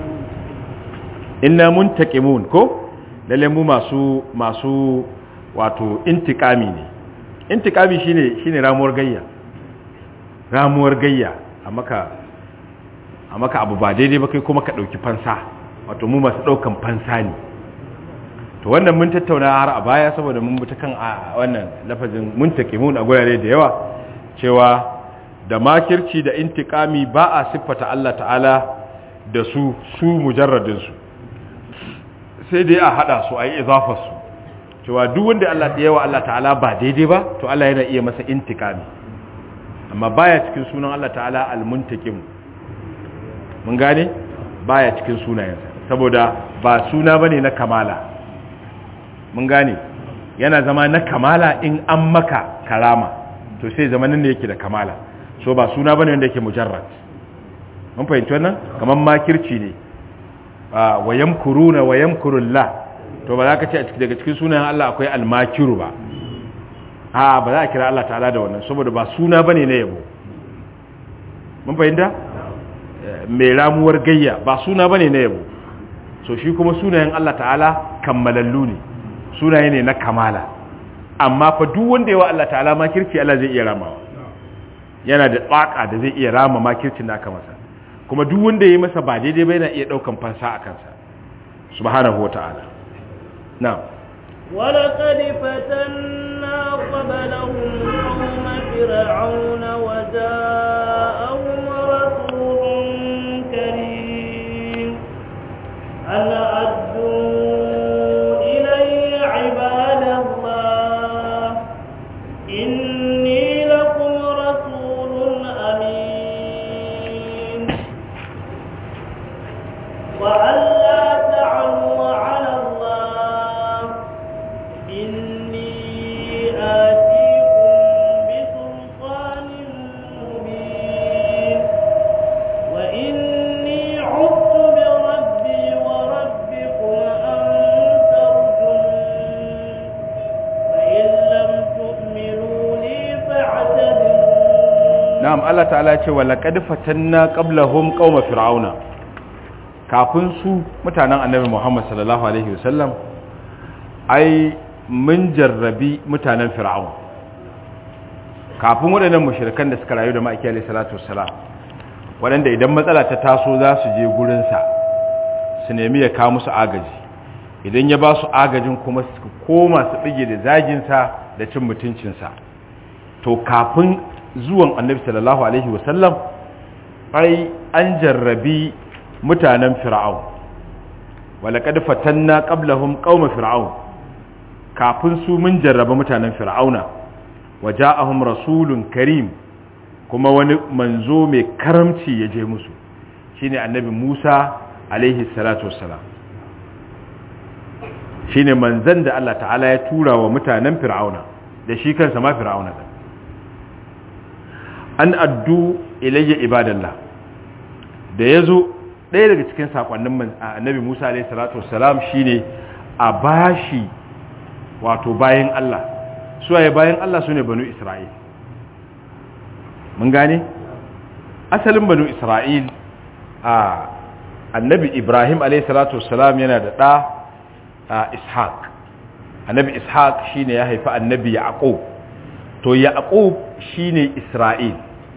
inna muntaqimun ko lalle mu masu masu wato intikami ne intikami shine shine ramuwar gayya ramuwar gayya a maka a maka abu ba daidai ba kai kuma ka dauki fansa wato mu masu daukan fansa ne to wannan mun tattauna har a baya saboda mun buta kan wannan lafazin muntaqimun a gurare da yawa cewa da makirci da intikami ba a siffata Allah ta'ala da su su mujarradin su sai dai a hada su a yi izafarsu cewa duk wanda Allah ya yawa Allah ta'ala ba daidai ba to Allah yana iya masa intikami amma baya cikin sunan Allah ta'ala al-muntakim mun gane baya cikin sunayensa saboda ba suna bane na kamala mun gane yana zama na kamala in an maka karama to sai zamanin da yake da kamala so ba suna bane wanda yake mujarrad mun fahimci wannan kamar makirci ne wa yamkuruna wa yamkurullah to ba za ka ce daga cikin sunayen Allah akwai almakiru ba a ba za a kira Allah ta'ala da wannan saboda ba suna bane na yabo mun fahimta mai ramuwar gayya ba suna bane na yabo so shi kuma sunayen Allah ta'ala kammalallu ne sunaye ne na kamala amma fa duk wanda yawa Allah ta'ala makirci Allah zai iya ramawa yana da tsaka da zai iya rama makircin da aka masa kuma duk wanda ya yi masa ba daidai ba yana iya ɗaukan fansa a kansa subhanahu wa ta'ala na ولقد فتنا قبلهم قوم فرعون وجاءهم رسول كريم أن أدوا إلي عباد الله إني لكم رسول أمين وأن لا تعلوا على الله إني آتيكم بسلطان مبين وإني عدت بربي وربكم أن ترجمون فإن لم تؤمنوا لي فاعتذرون na'am Allah ta'ala ce wa laqad fatanna qablahum qauma fir'auna kafin su mutanen annabi Muhammad sallallahu alaihi wasallam ai mun jarrabi mutanen fir'aun kafin waɗannan mushrikan da suka rayu da ma'aiki alaihi salatu wassalam waɗanda idan matsala ta taso za su je gurin sa su nemi ya kawo musu agaji idan ya ba su agajin kuma su koma su bige da zagin sa da cin mutuncin sa to kafin zuwan annabi sallallahu alaihi wasallam ai an jarrabi mutanen fir'aun walaqad fatanna qablahum qauma fir'aun kafin su mun jarraba mutanen fir'auna waja'ahum rasulun karim kuma wani manzo mai karamci ya je musu shine annabi Musa alaihi salatu wassalam shine manzon da Allah ta'ala ya tura wa mutanen fir'auna da shi kansa ma fir'auna din an addu ilayya ibadallah da yazo ɗaya daga cikin sakonnin annabi Musa alayhi salatu wassalam shine a bashi wato bayan Allah su waye bayan Allah sune banu Isra'il mun gane asalin banu Isra'il a annabi Ibrahim alayhi salatu wassalam yana da ɗa Ishaq annabi Ishaq shine ya haifi annabi Yaqub to Yaqub shine Isra'il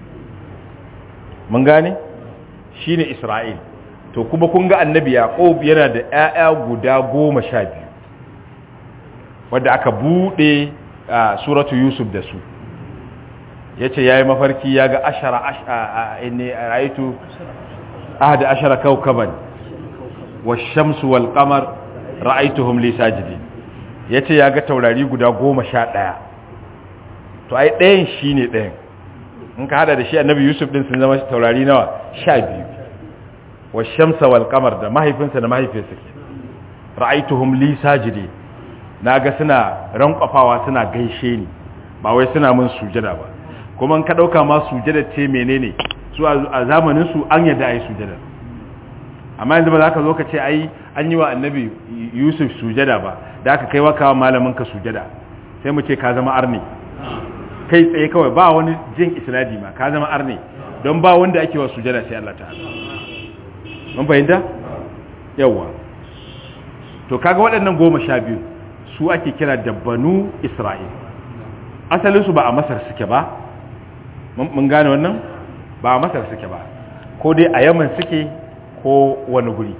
mun gane shine Isra'il to kuma kun ga annabi Yaqub yana da ƴaƴa guda goma sha biyu wadda aka buɗe suratu Yusuf da su yace yayi mafarki yaga ashara inni ra'aytu ahada ashara kawkaban wash-shamsu wal-qamar ra'aytuhum li sajidin yace yaga taurari guda goma sha ɗaya to ai ɗayan shine ɗayan in ka hada da shi annabi Yusuf din sun zama taurari nawa sha biyu wash-shamsa wal-qamar da mahaifinsa da mahaifiyarsa ra'aytuhum li sajidin naga suna rankwafawa suna gaishe ni ba wai suna mun sujada ba kuma ka ɗauka ma sujada ce menene su a zamanin su an yadda a yi sujada amma yanzu ba za ka zo ka ce ai an yi wa annabi yusuf sujada ba da aka kai wakawa malamin ka sujada sai mu ce ka zama arni kai tsaye kawai ba wani jin isnadi ma ka zama arni don ba wanda ake wa sujada sai Allah ta'ala mun fahimta yawa to kaga waɗannan goma sha biyu su ake kira da banu isra'il asalinsu ba a masar suke ba mun gane wannan ba a masar suke ba ko dai a yaman suke ko wani guri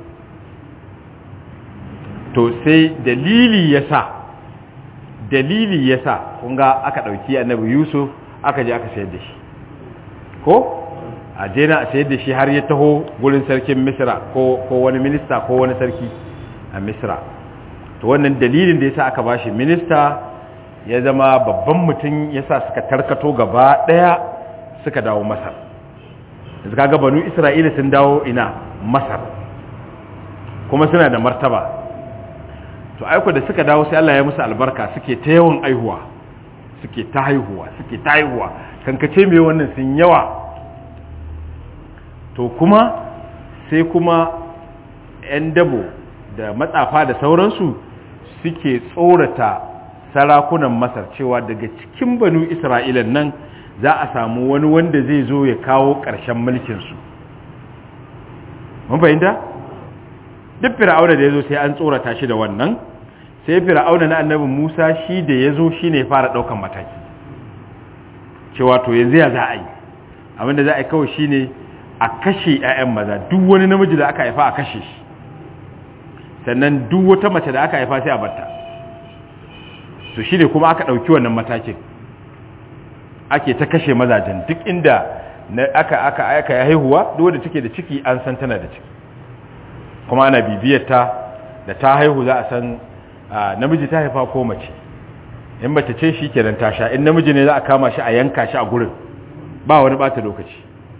to sai dalili ya sa dalili ya sa kunga aka ɗauki annabi yusuf aka je aka sayar da shi ko a jena a sayar da shi har ya taho gurin sarkin misra ko wani minista ko wani sarki a misra to wannan dalilin da ya sa aka bashi minista ya zama babban mutum ya sa suka tarkato gaba ɗaya suka dawo masar yanzu kaga banu isra'ila sun dawo ina masar kuma suna da martaba to aiko da suka dawo sai Allah ya musu albarka suke ta yawan aihuwa suke ta haihuwa suke ta haihuwa kankace mai wannan sun yawa to kuma sai kuma 'yan dabo da matsafa da sauransu suke tsorata sarakunan masar cewa daga cikin banu isra'ilan nan za a samu wani wanda zai zo ya kawo ƙarshen mulkinsu mun fahimta duk fir'auna da ya zo sai an tsorata shi da wannan sai fir'auna na annabi musa shi da ya zo shi ne fara ɗaukan mataki cewa to yanzu ya za a yi abinda za a yi kawai shi ne a kashe 'ya'yan maza duk wani namiji da aka haifa a kashe shi sannan duk wata mace da aka haifa sai a barta to shi ne kuma aka ɗauki wannan matakin ake ta kashe mazajen duk inda aka aka aka ya haihuwa duk wanda take da ciki an san tana da ciki kuma ana bibiyar ta da ta haihu za a san namiji ta haifa ko mace in mace ce shi kenan ta sha in namiji ne za a kama shi a yanka shi a gurin ba wani bata lokaci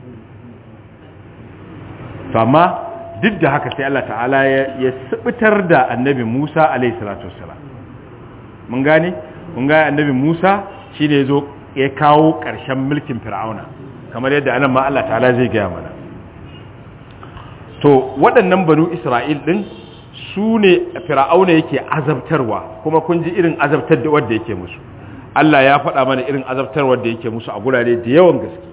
to amma duk da haka sai Allah ta'ala ya sibitar da annabi Musa alaihi salatu wassalam mun gane mun ga annabi Musa shine yazo ya kawo ƙarshen mulkin Fir'auna kamar yadda anan ma Allah ta'ala zai gaya mana to waɗannan banu Isra'il din su ne Fir'auna yake azabtarwa kuma kun ji irin azabtar da wanda yake musu Allah ya faɗa mana irin azabtar wanda yake musu a gurare da yawan gaske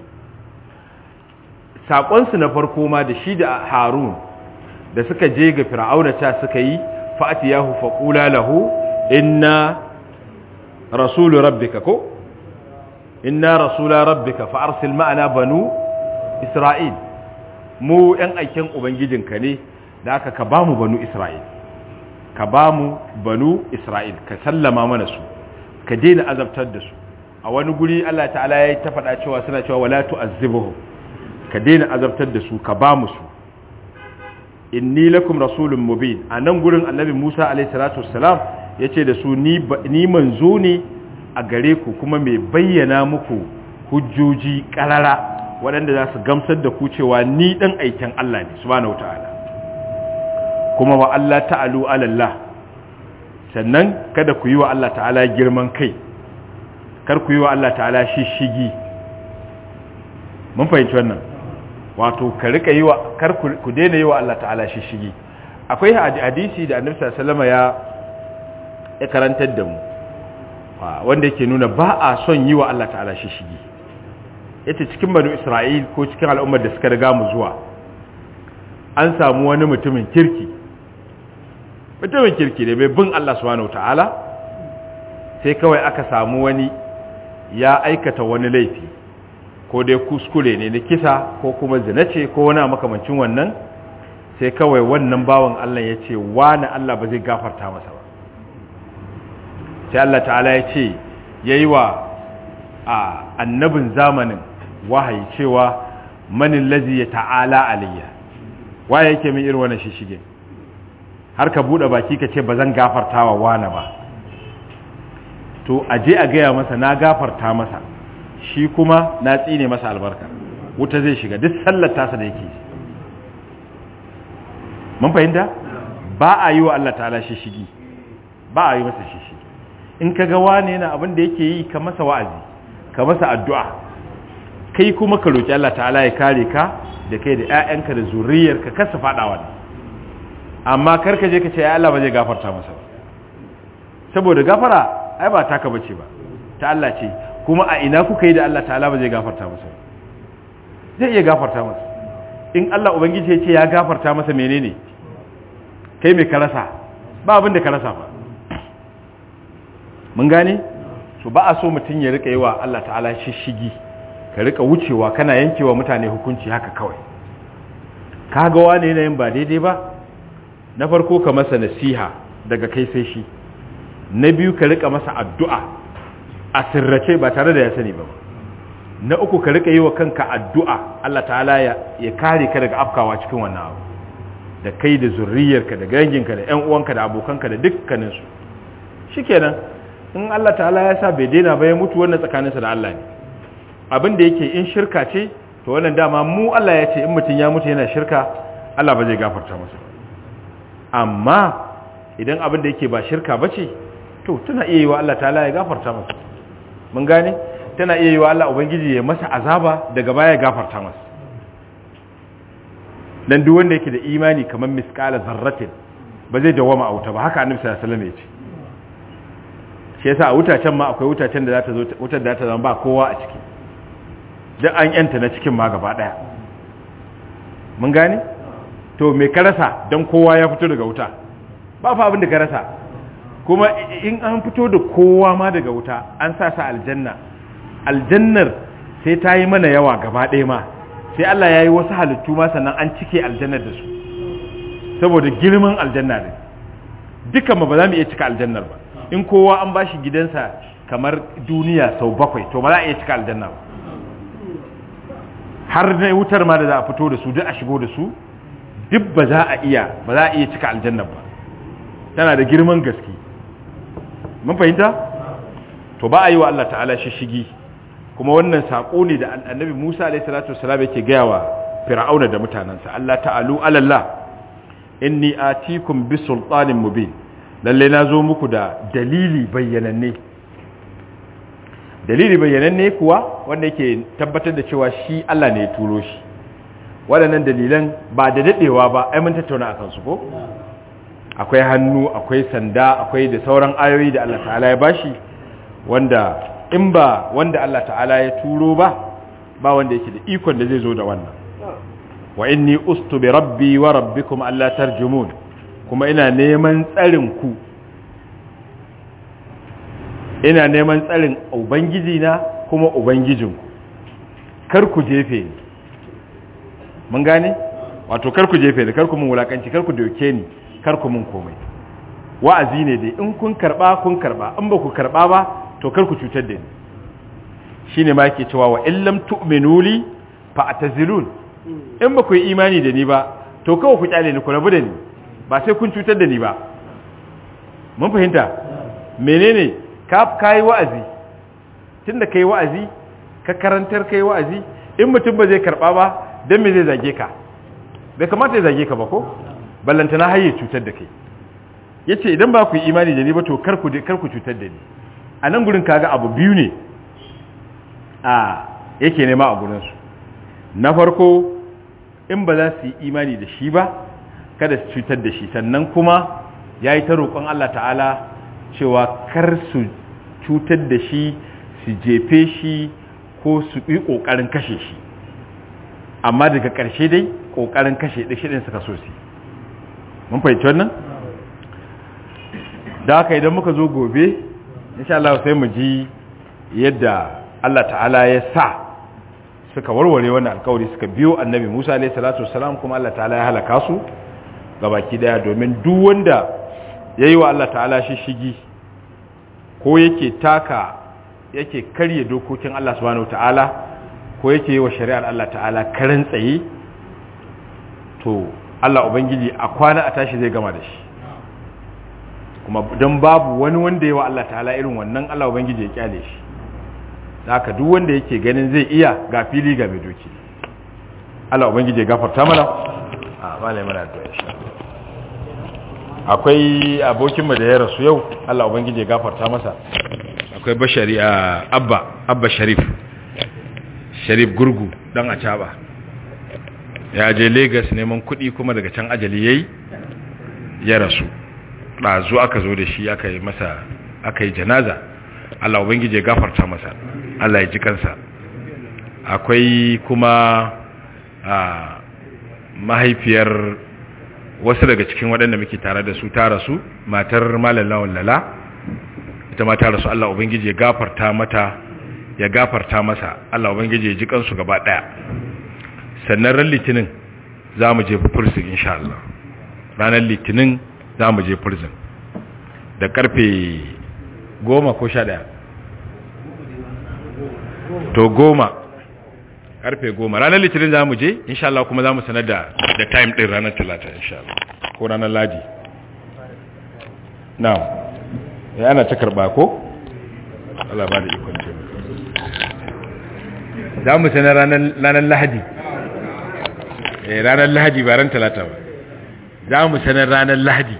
saƙonsu na farko ma da shi da Harun da suka je ga Fir'auna ta suka yi fa'atiyahu faqula lahu inna rasulu rabbika ko inna rasula rabbika fa arsil ma'ana banu isra'il mu yan aikin ubangijinka ne da aka ka bamu banu isra'il ka bamu banu isra'il ka sallama mana su ka daina azabtar da su a wani guri Allah ta'ala ya ta faɗa cewa suna cewa wala tu'azzibuhum ka daina azabtar da su ka bamu su inni lakum rasulun mubin a nan gurin annabi Musa alaihi salatu wassalam yace da su ni ni manzo ne a gare ku kuma mai bayyana muku hujjoji karara waɗanda za su gamsar da ku cewa ni ɗan aikin Allah ne subhanahu ta'ala kuma wa Allah ta'alu alallah sannan kada ku yi wa Allah ta'ala girman kai kar ku yi wa Allah ta'ala shishigi mun fahimci wannan wato ka rika yi wa kar ku daina yi wa Allah ta'ala shishigi akwai hadisi da annabi sallallahu alaihi wasallam ya ya karantar da mu wanda yake nuna ba a son yi wa Allah ta'ala shishigi yace cikin banu Isra'il ko cikin al'ummar da suka riga mu zuwa an samu wani mutumin kirki mutumin kirki ne bai bin Allah subhanahu ta'ala sai kawai aka samu wani ya aikata wani laifi ko dai kuskure ne na kisa ko kuma zina ce ko wani makamancin wannan sai kawai wannan bawan Allah ya ce wani Allah ba zai gafarta masa ba sai Allah ta'ala ya ce ya yi wa a annabin zamanin wahayi cewa manin lazi ya ta'ala aliyya waye yake min irin wannan shishige har ka buɗe baki ka ce ba zan gafarta wa wane ba to a je a gaya masa na gafarta masa shi kuma na tsine masa albarka wuta zai shiga duk sallar tasa da yake mun fahimta ba a yi wa Allah ta'ala shishigi ba a yi masa shishigi in ka ga wane yana abin da yake yi ka masa wa'azi ka masa addu'a kai kuma ka roki Allah ta'ala ya kare ka da kai da ƴaƴanka da zuriyarka kasa faɗa wannan amma kar ka je ka ce ya Allah ba zai gafarta masa ba saboda gafara ai ba taka bace ba ta Allah ce kuma a ina kuka yi da Allah ta'ala ba zai gafarta masa ba zai iya gafarta masa in Allah ubangiji ya ce ya gafarta masa menene kai mai karasa ba abin da karasa ba mun gane so ba a so mutum ya rika yi wa Allah ta'ala shishigi ka rika wucewa kana yankewa mutane hukunci haka kawai ka ga wane yanayin ba daidai ba na farko ka masa nasiha daga kai sai shi na biyu ka rika masa addu'a a sirrace ba tare da ya sani ba na uku ka rika yi wa kanka addu'a Allah ta'ala ya, ya kare ka daga afkawa cikin wannan abu da kai da zurriyarka da ganginka da ‘yan uwanka da abokanka da dukkaninsu shi kenan in Allah ta'ala ya sa bai daina ba ya mutu wannan tsakaninsa da Allah ne abin da yake in shirka ce to wannan dama mu Allah ya ce in mutum ya mutu yana shirka Allah ba zai gafarta masa amma idan abin da yake ba shirka ba ce to tana iya yi wa Allah ta'ala ya gafarta masa mun gane tana iya yi wa Allah ubangiji ya masa azaba daga baya ya gafarta masa dan duk wanda yake da imani kamar miskala zarratin ba zai dawama a wuta ba haka annabi sallallahu alaihi wasallam ya ce shi yasa a wutacen ma akwai wutacen da za ta zo wutar da ta zama ba kowa a ciki dan an yanta na cikin ma gaba daya mun gane to me ka rasa dan kowa ya fito daga wuta ba fa abin da ka rasa kuma in an fito da kowa ma daga wuta an sa sa aljanna aljannar sai ta yi mana yawa gaba ɗaya ma sai Allah ya yi wasu halittu ma sannan an cike aljannar da su saboda girman aljanna ne dukan ma ba za mu iya cika aljannar ba in kowa an bashi gidansa kamar duniya sau bakwai to ba za a iya cika aljanna ba har na wutar ma da za a fito da su duk a shigo da su duk ba za a iya ba za a iya cika aljannar ba tana da girman gaske mun fahimta to ba a yi wa Allah ta'ala shishigi kuma wannan saƙo ne da annabi Musa alaihi salatu wasalam yake gaya wa Fir'auna da mutanansa Allah ta'alu alallah inni atikum bi sultanin mubin lalle na zo muku da dalili bayyananne dalili bayyananne kuwa wanda yake tabbatar da cewa shi Allah ne ya turo shi waɗannan dalilan ba da dadewa ba ai mun tattauna akan su ko akwai hannu akwai sanda akwai da sauran ayoyi da Allah ta'ala ya bashi wanda in ba wanda Allah ta'ala ya turo ba ba wanda yake da ikon da zai zo da wannan wa inni ustu bi rabbi wa rabbikum alla tarjumun kuma ina neman tsarin ku ina neman tsarin ubangiji na kuma ubangijinku kar ku jefe ni mun gane wato kar ku jefe ni kar ku mun wulakanci kar ku doke ni kar ku mun komai wa'azi ne dai in kun karba kun karba in ba ku karba ba to kar ku cutar da ni shine ma yake cewa wa illam tu'minu li fa atazilun in ba ku yi imani da ni ba to kawai ku kyale ni ku rabu da ni ba sai kun cutar da ni ba mun fahimta menene ka kai wa'azi tunda kai wa'azi ka karantar kai wa'azi in mutum ba zai karba ba dan me zai zage ka bai kamata ya zage ka ba ko ballantana har ya cutar da kai yace idan ba ku yi imani da ni ba to kar ku kar ku cutar da ni a nan gurin kaga abu biyu ne a yake nema a gurinsu na farko in ba za su yi imani da shi ba kada su cutar da shi sannan kuma ya yi ta roƙon Allah ta'ala cewa kar su cutar da shi su jefe shi ko su yi ƙoƙarin kashe shi amma daga ƙarshe dai ƙoƙarin kashe ɗin shiɗin suka so su mun fahimci wannan da haka idan muka zo gobe insha Allah sai mu ji yadda Allah ta'ala ya sa suka warware wannan alkawari suka biyo annabi Musa alayhi salatu wassalam kuma Allah ta'ala ya halaka su gabaki daya domin duk wanda yayi wa Allah ta'ala shishigi ko yake taka yake karye dokokin Allah subhanahu ta'ala ko yake yi wa shari'ar Allah ta'ala karan tsaye to Allah ubangiji a kwana a tashi zai gama da shi kuma don babu wani wanda yawa Allah ta'ala irin wannan Allah ubangiji ya kyale shi haka duk wanda yake ganin zai iya ga fili ga mai doki Allah ubangiji ya gafarta mana a malai mana da insha akwai abokinmu da ya rasu yau Allah ubangiji ya gafarta masa akwai bashari a abba abba sharif sharif gurgu dan acaba ya je lagos neman kuɗi kuma daga can ajali yayi ya rasu ɗazu aka zo da shi aka yi masa aka yi janaza Allah ubangiji ya gafarta masa Allah ya ji kansa akwai kuma a mahaifiyar wasu daga cikin waɗanda muke tare da su ta rasu matar malam lawan lala ita ma ta rasu Allah ubangiji ya gafarta mata ya gafarta masa Allah ubangiji ya ji kansu gaba ɗaya sannan ran litinin za mu je prison insha Allah ranar litinin za mu je prison da karfe goma ko sha ɗaya to goma karfe goma ranar litinin za mu je insha Allah kuma za mu sanar da da time ɗin ranar talata insha Allah ko ranar ladi na ya ana ta karɓa ko? Allah ba da ikon ce za mu sanar ranar lahadi ranar lahadi ba ran talata ba za mu sanar ranar lahadi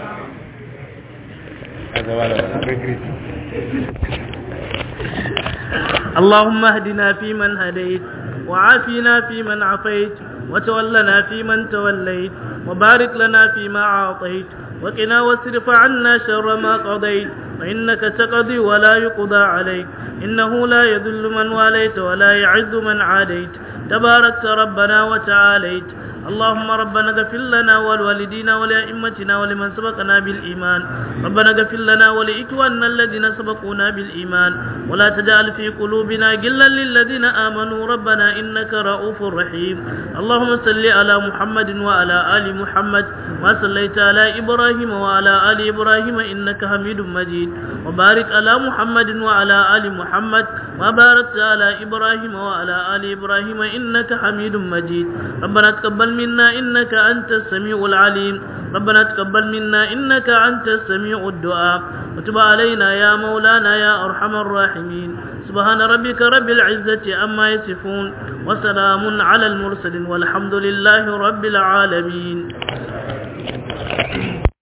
اللهم اهدنا فيمن هديت وعافنا فيمن عافيت وتولنا فيمن توليت وبارك لنا فيما أعطيت وقنا واصرف عنا شر ما قضيت فإنك تقضي ولا يقضى عليك إنه لا يذل من واليت ولا يعز من عاديت تباركت ربنا وتعاليت اللهم ربنا اغفر لنا ولوالدينا ولأئمتنا ولمن سبقنا بالإيمان ربنا اغفر لنا ولإخواننا الذين سبقونا بالإيمان ولا تجعل في قلوبنا غلا للذين آمنوا ربنا إنك رؤوف رحيم اللهم صل على محمد وعلى آل محمد ما صليت على إبراهيم وعلى آل إبراهيم إنك حميد مجيد وبارك على محمد وعلى آل محمد وباركت على إبراهيم وعلى آل إبراهيم إنك حميد مجيد ربنا تقبل منا إنك أنت السميع العليم ربنا تقبل منا إنك أنت السميع الدعاء وتب علينا يا مولانا يا أرحم الراحمين سبحان ربك رب العزة أما يصفون وسلام على المرسلين والحمد لله رب العالمين